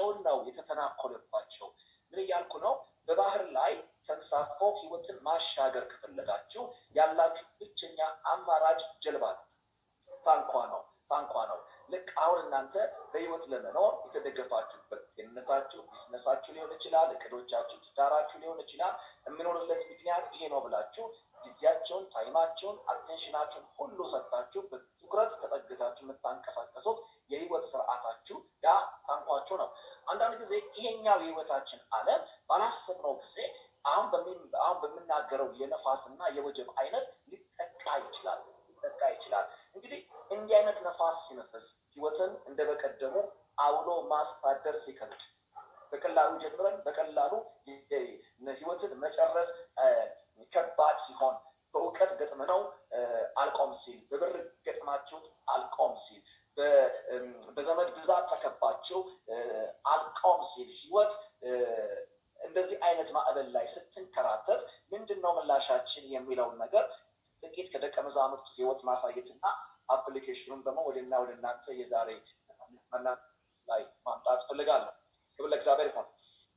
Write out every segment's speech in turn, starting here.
ህይወታቸውን ነው የተተናኮለባቸው። ምን እያልኩ ነው? በባህር ላይ ተንሳፎ ህይወትን ማሻገር ከፈለጋችሁ ያላችሁ ብቸኛ አማራጭ ጀልባ ነው፣ ታንኳ ነው፣ ታንኳ ነው። ልክ አሁን እናንተ በህይወት ለመኖር የተደገፋችሁበት ጤንነታችሁ፣ ቢዝነሳችሁ ሊሆን ይችላል፣ እቅዶቻችሁ፣ ትዳራችሁ ሊሆን ይችላል። የምኖርለት ምክንያት ይሄ ነው ብላችሁ ጊዜያቸውን፣ ታይማቸውን፣ አቴንሽናችሁን ሁሉ ሰጥታችሁ በትኩረት ተጠግታችሁ የምታንቀሳቀሱት የህይወት ስርዓታችሁ ያ ታንኳችሁ ነው። አንዳንድ ጊዜ ይሄኛው የህይወታችን ዓለም ባላሰብነው ጊዜ አሁን አሁን በምናገረው የነፋስና የወጀብ አይነት ሊጠቃ ይችላል ሊጠቃ ይችላል። እንግዲህ እንዲህ አይነት ነፋስ ሲነፍስ ህይወትን እንደ በቀደሙ አውሎ ማሳደር ሲከብድ በቀላሉ ጀምረን በቀላሉ ህይወትን መጨረስ ከባድ ሲሆን በእውቀት ገጥመነው አልቆም ሲል በብር ገጥማችሁት አልቆም ሲል በዘመድ ብዛት ተከባችሁ አልቆም ሲል ህይወት እንደዚህ አይነት ማዕበል ላይ ስትንከራተት ምንድን ነው ምላሻችን የሚለውን ነገር ጥቂት ከደቀ መዛሙርቱ ህይወት ማሳየትና አፕሊኬሽኑን ደግሞ ወደና ወደ እናንተ የዛሬ ላይ ማምጣት ፈልጋለሁ። ክብር ለእግዚአብሔር ይሁን።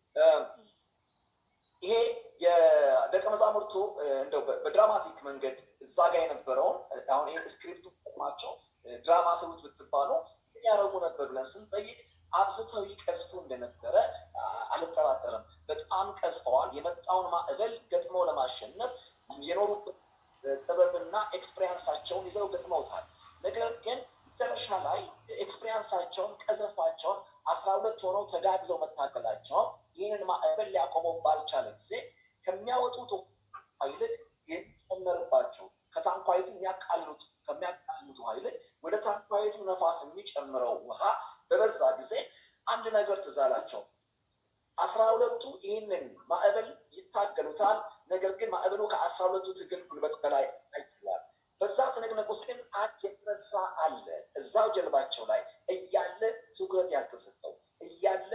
ይሄ የደቀ መዛሙርቱ እንደው በድራማቲክ መንገድ እዛ ጋር የነበረውን አሁን ይሄ ስክሪፕቱ ቆማቸው ድራማ ስሩት ብትባሉ ያደረጉ ነበር ብለን ስንጠይቅ አብዝተው ይቀዝፉ እንደነበረ አልጠራጠርም። በጣም ቀዝፈዋል። የመጣውን ማዕበል ገጥመው ለማሸነፍ የኖሩበት ጥበብና ኤክስፔሪንሳቸውን ይዘው ገጥመውታል። ነገር ግን መጨረሻ ላይ ኤክስፔሪንሳቸውን ቀዘፋቸውን አስራ ሁለት ሆነው ተጋግዘው መታገላቸውን ይህንን ማዕበል ሊያቆመው ባልቻለ ጊዜ ከሚያወጡት ይልቅ የሚጨመርባቸው ከታንኳይቱ የሚያቃልሉት ከሚያቃልሉት ውሃ ይልቅ ወደ ታንኳይቱ ነፋስ የሚጨምረው ውሃ በበዛ ጊዜ አንድ ነገር ትዝ አላቸው። አስራ ሁለቱ ይህንን ማዕበል ይታገሉታል። ነገር ግን ማዕበሉ ከአስራ ሁለቱ ትግል ጉልበት በላይ አይችላል። በዛ ትንቅንቅ ውስጥ ግን አንድ የተረሳ አለ። እዛው ጀልባቸው ላይ እያለ ትኩረት ያልተሰጠው እያለ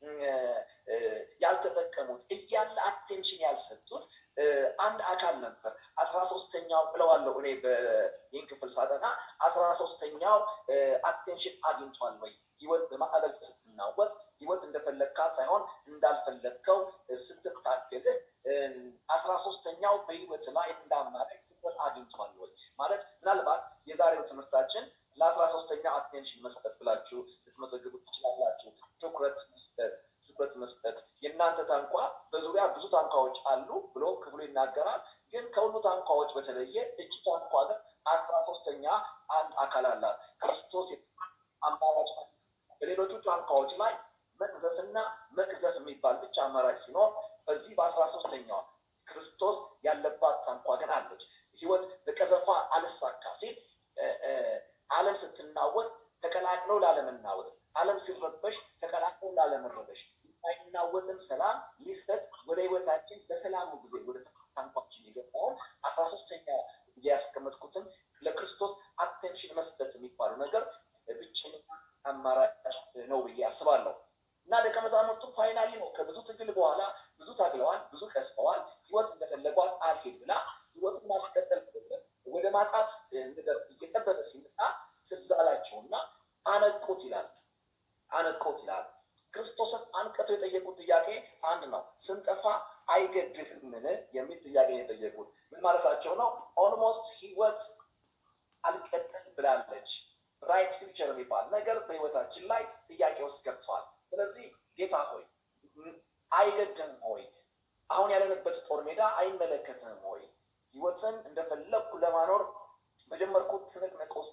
ያልተጠቀሙት እያለ አቴንሽን ያልሰጡት አንድ አካል ነበር። አስራ ሶስተኛው ብለዋለሁ እኔ ይህን ክፍል ሳጠና አስራ ሶስተኛው አቴንሽን አግኝቷል ወይ? ህይወት በማዕበል ስትናወጥ ህይወት እንደፈለግካት ሳይሆን እንዳልፈለግከው ስትታገልህ አስራ ሶስተኛው በህይወት ላይ እንዳማረግ ትኩረት አግኝቷል ወይ ማለት ምናልባት የዛሬው ትምህርታችን ለአስራ ሶስተኛው አቴንሽን መስጠት ብላችሁ ልትመዘግቡት ትችላላችሁ። ትኩረት መስጠት ትኩረት መስጠት። የእናንተ ታንኳ በዙሪያ ብዙ ታንኳዎች አሉ ብሎ ክፍሉ ይናገራል። ግን ከሁሉ ታንኳዎች በተለየ እጅ ታንኳ ግን አስራ ሶስተኛ አንድ አካል አላት። ክርስቶስ አማራጭ በሌሎቹ ታንኳዎች ላይ መቅዘፍና መቅዘፍ የሚባል ብቻ አማራጭ ሲኖር በዚህ በአስራ ሶስተኛዋ ክርስቶስ ያለባት ታንኳ ግን አለች። ህይወት በቀዘፋ አልሳካ ሲል ዓለም ስትናወጥ ተቀላቅለው ላለመናወጥ፣ ዓለም ሲረበሽ ተቀላቅለው ላለመረበሽ የማይናወጥን ሰላም ሊሰጥ ወደ ህይወታችን በሰላሙ ጊዜ ወደ ታንኳችን የገባውን አስራ ሶስተኛ ያስቀመጥኩትን ለክርስቶስ አቴንሽን መስጠት የሚባለው ነገር ብቸኛ አማራጭ ነው ብዬ አስባለሁ። እና ደቀ መዛሙርቱ ፋይናሊ ነው ከብዙ ትግል በኋላ ብዙ ታግለዋል፣ ብዙ ቀስፈዋል። ህይወት እንደፈለጓት አልሄድ ብላ ህይወትን ማስቀጠል ወደ ማጣት ነገር እየጠበበ ሲመጣ ትዝ አላቸው እና አነቁት ይላል። አነቁት ይላል። ክርስቶስን አንቀተው የጠየቁት ጥያቄ አንድ ነው። ስንጠፋ አይገድህምን የሚል ጥያቄ የጠየቁት ምን ማለታቸው ነው? ኦልሞስት ህይወት አልቀጥል ብላለች። ራይት ፊውቸር የሚባል ነገር በህይወታችን ላይ ጥያቄ ውስጥ ገብተዋል። ስለዚህ ጌታ ሆይ አይገድም ሆይ አሁን ያለንበት ጦር ሜዳ አይመለከትም ሆይ ህይወትን እንደፈለግኩ ለማኖር በጀመርኩት ትንቅንቅ ውስጥ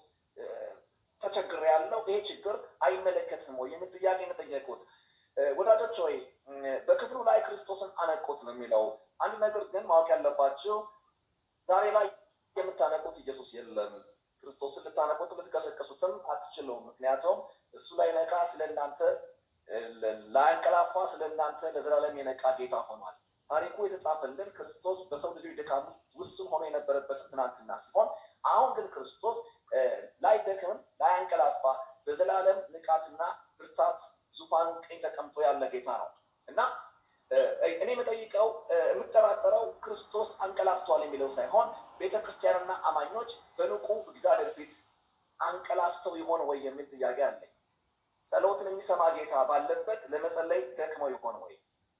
ተቸግር ያለው ይሄ ችግር አይመለከትም ወይ የሚል ጥያቄ ነው የጠየቁት። ወዳጆች ሆይ በክፍሉ ላይ ክርስቶስን አነቁት ነው የሚለው። አንድ ነገር ግን ማወቅ ያለባችሁ ዛሬ ላይ የምታነቁት ኢየሱስ የለም። ክርስቶስን ልታነቁት ልትቀሰቀሱትም አትችሉም። ምክንያቱም እሱ ላይ ነቃ ስለ እናንተ ላያንቀላፋ ስለ እናንተ ለዘላለም የነቃ ጌታ ሆኗል። ታሪኩ የተጻፈልን ክርስቶስ በሰው ልጆች ድካም ውስጥ ውስን ሆኖ የነበረበትን ትናንትና ሲሆን አሁን ግን ክርስቶስ ላይደክም ላያንቀላፋ በዘላለም ንቃትና ብርታት ዙፋኑ ቀኝ ተቀምጦ ያለ ጌታ ነው እና እኔ የምጠይቀው የምጠራጠረው ክርስቶስ አንቀላፍቷል የሚለው ሳይሆን ቤተክርስቲያንና አማኞች በንቁ እግዚአብሔር ፊት አንቀላፍተው ይሆን ወይ የሚል ጥያቄ አለኝ። ጸሎትን የሚሰማ ጌታ ባለበት ለመጸለይ ደክመው ይሆን ወይ?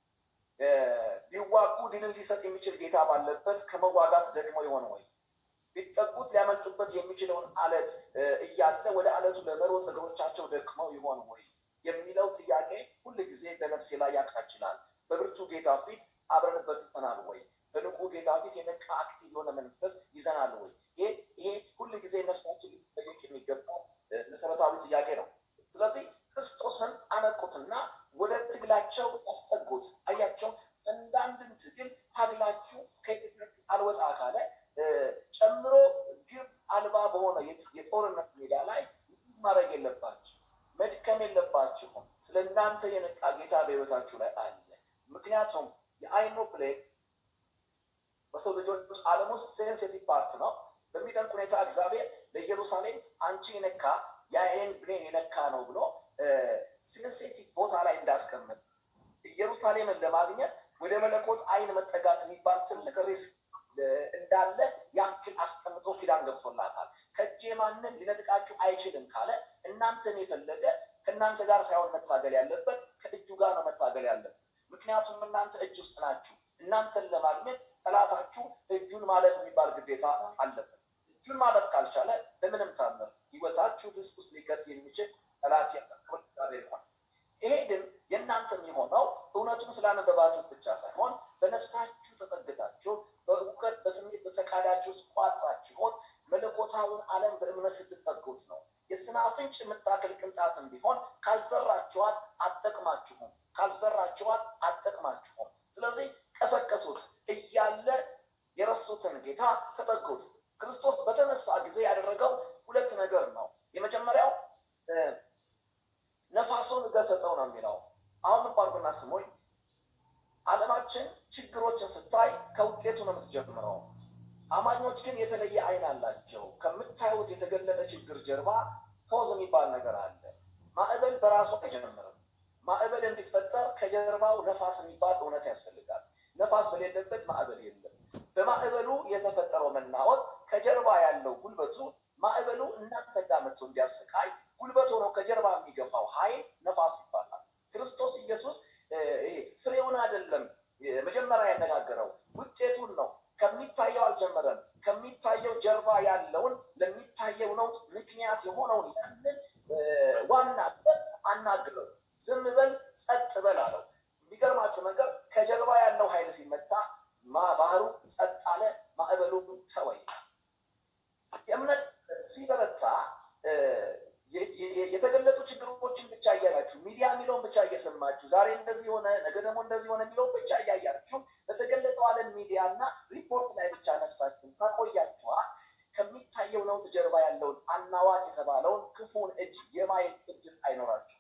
ቢዋጉ ድልን ሊሰጥ የሚችል ጌታ ባለበት ከመዋጋት ደክመው ይሆን ወይ? ቢጠጉት ሊያመልጡበት የሚችለውን አለት እያለ ወደ አለቱ ለመሮጥ እግሮቻቸው ደክመው ይሆን ወይ የሚለው ጥያቄ ሁል ጊዜ በነፍሴ ላይ ያቃችላል። በብርቱ ጌታ ፊት አብረን በርትተናል ወይ? በንቁ ጌታ ፊት የነቃ አክቲቭ የሆነ መንፈስ ይዘናል ወይ? ይሄ ይሄ ሁል ጊዜ ነፍሳችን ሊጠየቅ የሚገባ መሰረታዊ ጥያቄ ነው። ስለዚህ ክርስቶስን አነቁትና ወደ ትግላቸው ያስጠጉት። አያቸው አንዳንድን ትግል ታግላችሁ ከቤታችሁ አልወጣ ካለ ጨምሮ ግብ አልባ በሆነ የጦርነት ሜዳ ላይ ማድረግ የለባችሁ መድከም የለባችሁም። ስለ እናንተ የነቃ ጌታ በሕይወታችሁ ላይ አለ። ምክንያቱም የአይኖ ፕሌን በሰው ልጆች ዓለም ውስጥ ሴንሲቲቭ ፓርት ነው። በሚደንቅ ሁኔታ እግዚአብሔር ለኢየሩሳሌም አንቺ የነካ የአይን ብሌን የነካ ነው ብሎ ሴንሲቲቭ ቦታ ላይ እንዳስቀምጥ ኢየሩሳሌምን ለማግኘት ወደ መለኮት አይን መጠጋት የሚባል ትልቅ ሪስክ እንዳለ ያክል አስቀምጦ ኪዳን ገብቶላታል። ከእጄ ማንም ሊነጥቃችሁ አይችልም ካለ እናንተን የፈለገ ከእናንተ ጋር ሳይሆን መታገል ያለበት ከእጁ ጋር ነው መታገል ያለበት። ምክንያቱም እናንተ እጅ ውስጥ ናችሁ። እናንተን ለማግኘት ጠላታችሁ እጁን ማለፍ የሚባል ግዴታ አለበት። እጁን ማለፍ ካልቻለ በምንም ታምር ህይወታችሁ ሪስክ ውስጥ ሊከት የሚችል ጠላት ያቀርባል። ይሄ ግን የእናንተ የሚሆነው እውነቱን ስላነበባችሁት ብቻ ሳይሆን በነፍሳችሁ ተጠግታችሁ በእውቀት በስሜት በፈቃዳችሁ ውስጥ ቋጥራችሁት መለኮታውን ዓለም በእምነት ስትጠጉት ነው። የስናፍንጭ የምታክል ቅንጣትም ቢሆን ካልዘራችኋት አጠቅማችሁም፣ ካልዘራችኋት አጠቅማችሁም። ስለዚህ ቀሰቀሱት እያለ የረሱትን ጌታ ተጠጉት። ክርስቶስ በተነሳ ጊዜ ያደረገው ሁለት ነገር ነው። የመጀመሪያው ነፋሱን ገሰጸው ነው የሚለው። አሁን ባርጉና ስሙኝ። ዓለማችን ችግሮችን ስታይ ከውጤቱ ነው የምትጀምረው። አማኞች ግን የተለየ አይን አላቸው። ከምታዩት የተገለጠ ችግር ጀርባ ፖዝ የሚባል ነገር አለ። ማዕበል በራሱ አይጀምርም። ማዕበል እንዲፈጠር ከጀርባው ነፋስ የሚባል እውነት ያስፈልጋል። ነፋስ በሌለበት ማዕበል የለም። በማዕበሉ የተፈጠረው መናወጥ ከጀርባ ያለው ጉልበቱ ማዕበሉ እናንተ ጋር መጥቶ እንዲያሰቃይ ጉልበት ሆኖ ከጀርባ የሚገፋው ኃይል ነፋስ ይባላል። ክርስቶስ ኢየሱስ ፍሬውን አይደለም መጀመሪያ ያነጋገረው ውጤቱን ነው። ከሚታየው አልጀመረም። ከሚታየው ጀርባ ያለውን ለሚታየው ነውጥ ምክንያት የሆነውን ያንን ዋና አናግረው፣ ዝም በል ጸጥ በል አለው። የሚገርማችሁ ነገር ከጀርባ ያለው ኃይል ሲመታ ባህሩ ጸጥ አለ፣ ማዕበሉ ተወይ። የእምነት ሲበረታ የተገለጡ ችግሮችን ብቻ እያያችሁ ሚዲያ የሚለውን ብቻ እየሰማችሁ ዛሬ እንደዚህ ሆነ ነገ ደግሞ እንደዚህ ሆነ የሚለውን ብቻ እያያችሁ በተገለጠው ዓለም ሚዲያ እና ሪፖርት ላይ ብቻ ነፍሳችሁን ታቆያችኋት ከሚታየው ነውጥ ጀርባ ያለውን አናዋጭ የተባለውን ክፉን እጅ የማየት እድል አይኖራችሁ።